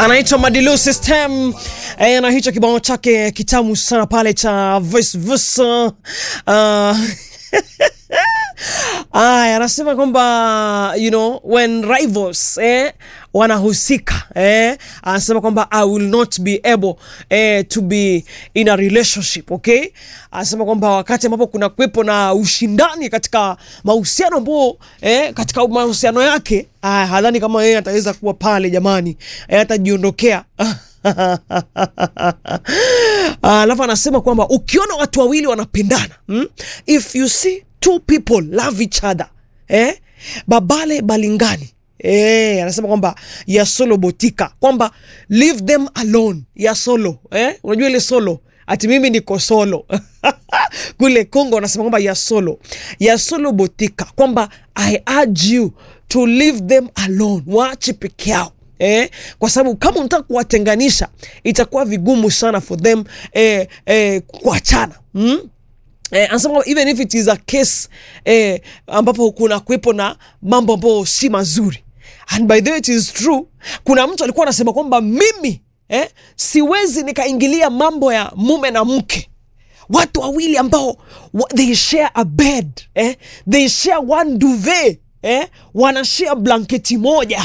anaitwa Madilu System e, na hicho kibao chake kitamu sana pale cha voice versa uh, Aya, anasema kwamba you know when rivals eh, wanahusika eh, anasema kwamba I will not be able eh, to be in a relationship okay. Anasema kwamba wakati ambapo kuna kuwepo na ushindani katika mahusiano ambao eh, katika mahusiano yake ah, hadhani kama yeye ataweza kuwa pale jamani, eh, atajiondokea alafu anasema kwamba ukiona watu wawili wanapendana hmm? if you see two people love each other eh? babale balingani eh, anasema kwamba ya solo botika kwamba leave them alone ya solo eh? unajua ile solo ati mimi niko solo kule Kongo wanasema kwamba ya solo ya solo botika kwamba I urge you to leave them alone, waache peke yao eh, kwa sababu kama unataka kuwatenganisha itakuwa vigumu sana for them eh, eh, kuachana mm? Eh, anasema even if it is a case eh, ambapo kuna kuwepo na mambo ambayo si mazuri and by the way it is true. Kuna mtu alikuwa anasema kwamba mimi eh, siwezi nikaingilia mambo ya mume na mke watu wawili ambao wa, they share a bed eh, they share one duvet eh, wanashare blanketi moja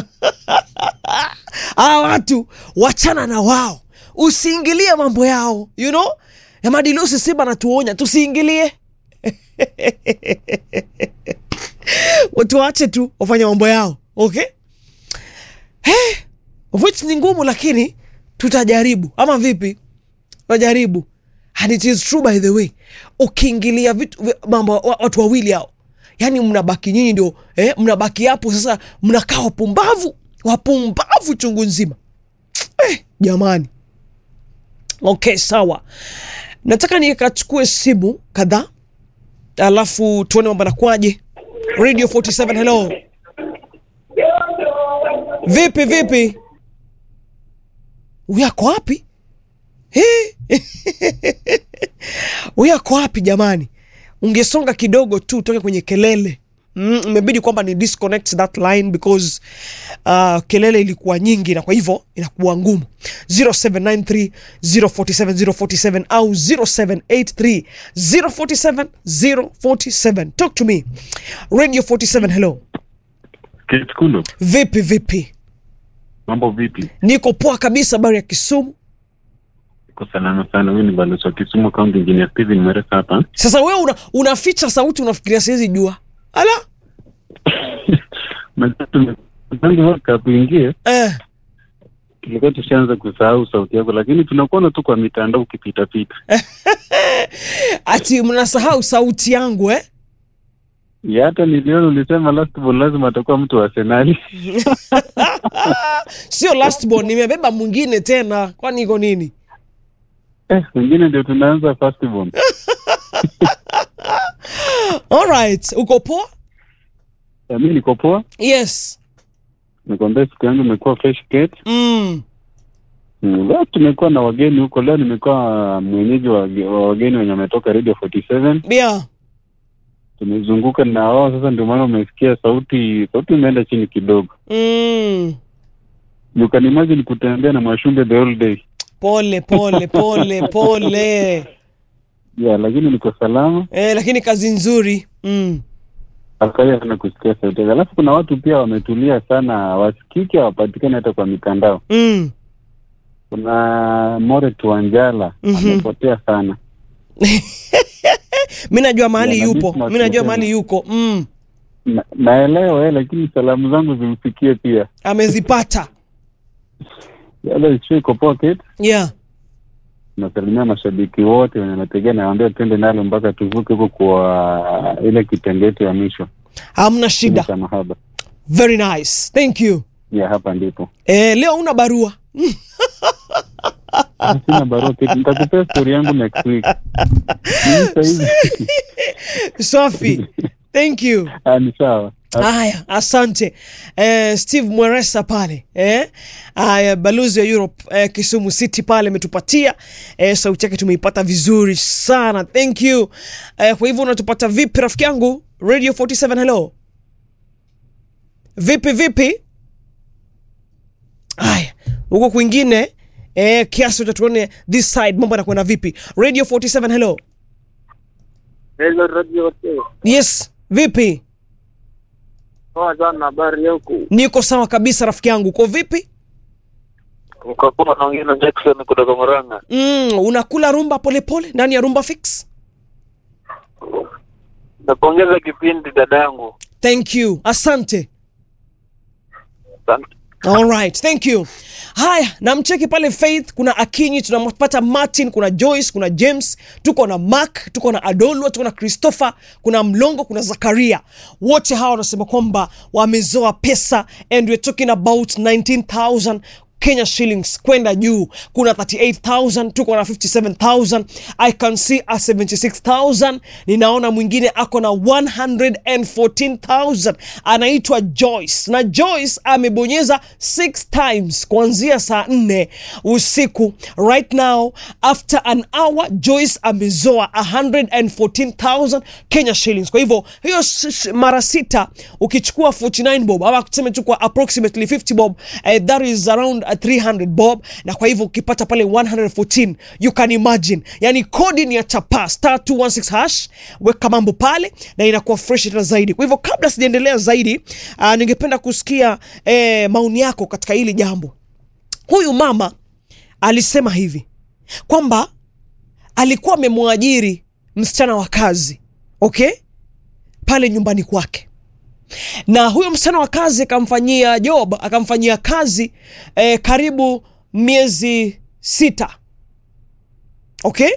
hawa watu wachana na wao, usiingilie mambo yao you know? Madilusi Simba anatuonya tusiingilie watu waache tu wafanya mambo yao okay? Hey, which ni ngumu, lakini tutajaribu ama vipi? Tutajaribu and it is true by the way, ukiingilia vitu mambo watu wawili hao yani mnabaki nyinyi ndio eh, mnabaki hapo sasa, mnakaa wapumbavu wapumbavu chungu nzima eh, jamani. Okay, sawa, nataka nikachukue simu kadhaa alafu tuone mambo nakwaje. Radio 47 hello, vipi vipi, uyako wapi? uyako wapi jamani? ungesonga kidogo tu utoke kwenye kelele mm, imebidi kwamba ni disconnect that line because uh, kelele ilikuwa nyingi na kwa hivyo inakuwa ngumu 0793 047 047 au 0783 047 047 talk to me radio 47 hello Kitkulo, vipi vipi mambo vipi? niko poa kabisa habari ya kisumu Iko salama sana. Huyu ni balozi wa Kisumu County Engineer Steven Mweresa hapa. sasa wewe una, unaficha sauti unafikiria siwezi jua ala tangu World Cup ingie, eh. tulikuwa tushaanza kusahau sauti yako, lakini tunakuona tu kwa mitandao ukipitapita. ati mnasahau sauti yangu eh? Ya hata niliona ulisema last ball lazima atakuwa mtu wa Arsenali. sio last born, nimebeba mwingine tena, kwani iko nini? Eh, wengine ndio tunaanza first ball. Alright, uko poa? Ya, mimi niko poa, Yes. nikwambia siku yangu imekuwa fresh gate. Mm. Mm, Leo tumekuwa na wageni huko. Leo nimekuwa mwenyeji wa, wa wageni wenye wametoka Radio 47 Yeah. tumezunguka na wao sasa, ndio maana umesikia sauti sauti imeenda chini kidogo. Mm. You can imagine kutembea na Mwashumbe the whole day. Pole pole pole pole. Yeah, lakini niko salama. Eh, lakini kazi nzuri. Mm. Afurahia sana kusikia sauti yako. Alafu kuna watu pia wametulia sana, wasikiki hawapatikani hata kwa mitandao. Mm. Kuna More Tuanjala Mhm. amepotea sana. Mi najua mahali Yeah, na yupo, Dismas mi najua Mutemi. mahali yuko. Mm. Na, naelewa eh, lakini salamu zangu zimfikie pia. Amezipata. Yale sio iko pocket. Yeah. Nasalimia mashabiki wote wenye nategea, nawaambia twende nalo mpaka tuvuke huko kwa ile kitenge yetu ya mwisho Hamna shida. cha mahaba. Very nice. Thank you. Ya hapa ndipo. Eh, leo una barua. Sina barua kitu. Nitakupea story yangu next week. Mimi sasa hivi Safi. Thank you. Ah, ni sawa. Haya, asante eh, Steve Mweresa pale eh, haya balozi wa Europe eh, Kisumu City pale ametupatia eh, sauti yake tumeipata vizuri sana, thank you eh, kwa hivyo unatupata vipi rafiki yangu? Radio 47 hello, vipi vipi? Haya, huko kwingine eh, kiasi utatuone this side mambo yanakwenda vipi radio 47 hello Hello Radio Hotel. yes vipi Poa sana habari yako? niko sawa kabisa rafiki yangu uko vipi Ukakuwa naongea na Jackson kutoka Murang'a. mm, unakula rumba polepole ndani ya rumba fix Napongeza kipindi dadangu. thank you asante Asante. Alright, thank you. Haya, namcheki pale Faith, kuna Akinyi, tunampata Martin, kuna Joyce, kuna James, tuko na Mark, tuko na Adolwa, tuko na Christopher, kuna Mlongo, kuna Zakaria. Wote hawa wanasema kwamba wamezoa pesa and we're talking about 19,000 Kenya shillings kwenda juu. Kuna 38,000, tuko na 57,000. I can see a 76,000. Ninaona mwingine ako na 114,000. Anaitwa Joyce. Na Joyce amebonyeza 6 times kuanzia saa 4 usiku. Right now after an hour Joyce amezoa 114,000 Kenya shillings. Kwa hivyo hiyo s- s- mara sita ukichukua 49 bob ama tuseme tu kwa approximately 50 bob eh, that is around uh, 300 bob na kwa hivyo ukipata pale 114 you can imagine yani kodi ni ya chapa star 216 hash weka mambo pale na inakuwa fresh tena zaidi kwa hivyo kabla sijaendelea zaidi uh, ningependa kusikia eh, maoni yako katika hili jambo huyu mama alisema hivi kwamba alikuwa amemwajiri msichana wa kazi okay pale nyumbani kwake na huyo msichana wa kazi akamfanyia job akamfanyia kazi eh, karibu miezi sita okay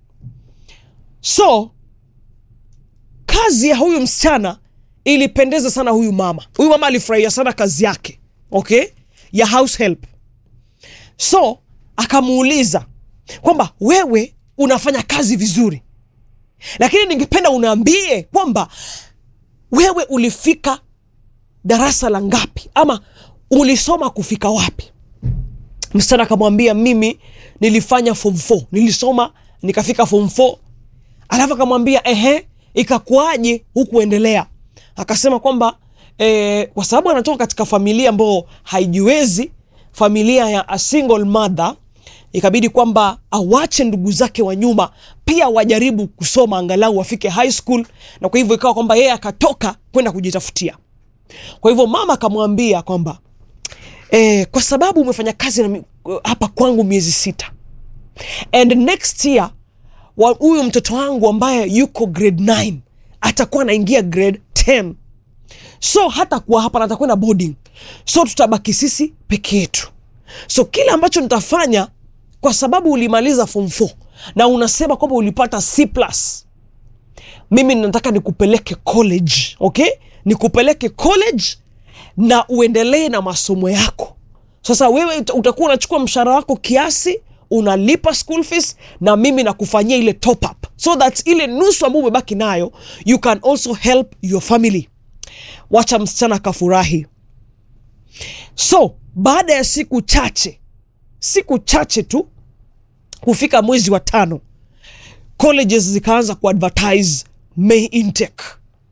so kazi ya huyu msichana ilipendeza sana huyu mama huyu mama alifurahia sana kazi yake okay ya house help so akamuuliza kwamba wewe unafanya kazi vizuri lakini ningependa unaambie kwamba wewe ulifika darasa la ngapi ama ulisoma kufika wapi msichana akamwambia mimi nilifanya form 4 nilisoma nikafika form 4 alafu akamwambia ehe ikakuaje hukuendelea akasema kwamba eh, kwa sababu anatoka katika familia ambayo haijiwezi familia ya a single mother ikabidi kwamba awache ndugu zake wa nyuma pia wajaribu kusoma angalau wafike high school na kwa hivyo ikawa kwamba yeye akatoka kwenda kujitafutia kwa hivyo mama akamwambia kwamba eh, kwa sababu umefanya kazi na mi- hapa kwangu miezi sita and next year wa- huyu mtoto wangu ambaye yuko grade 9 atakuwa anaingia grade 10 so hata kuwa hapa na atakwenda boarding so tutabaki sisi peke yetu so kile ambacho nitafanya kwa sababu ulimaliza form 4 na unasema kwamba ulipata c plus mimi nataka nikupeleke college okay nikupeleke college na uendelee na masomo yako sasa wewe uta- utakuwa unachukua mshahara wako kiasi unalipa school fees na mimi nakufanyia ile top up so that ile nusu ambayo umebaki nayo you can also help your family wacha msichana akafurahi so baada ya siku chache siku chache tu kufika mwezi wa tano colleges zikaanza kuadvertise may intake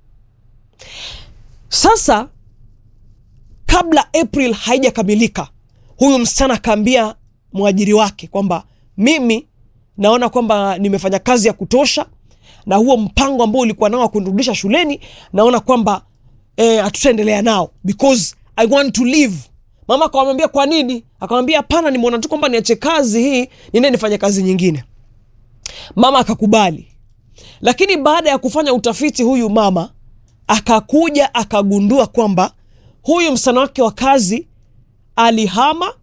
sasa kabla april haijakamilika huyu msichana akaambia mwajiri wake kwamba mimi naona kwamba nimefanya kazi ya kutosha na huo mpango ambao ulikuwa nao wa kunirudisha shuleni naona kwamba eh, hatutaendelea nao because i want to leave mama akamwambia kwa nini akamwambia hapana nimeona tu kwamba niache kazi hii niende nifanye kazi nyingine mama akakubali lakini baada ya kufanya utafiti huyu mama akakuja akagundua kwamba huyu msichana wake wa kazi alihama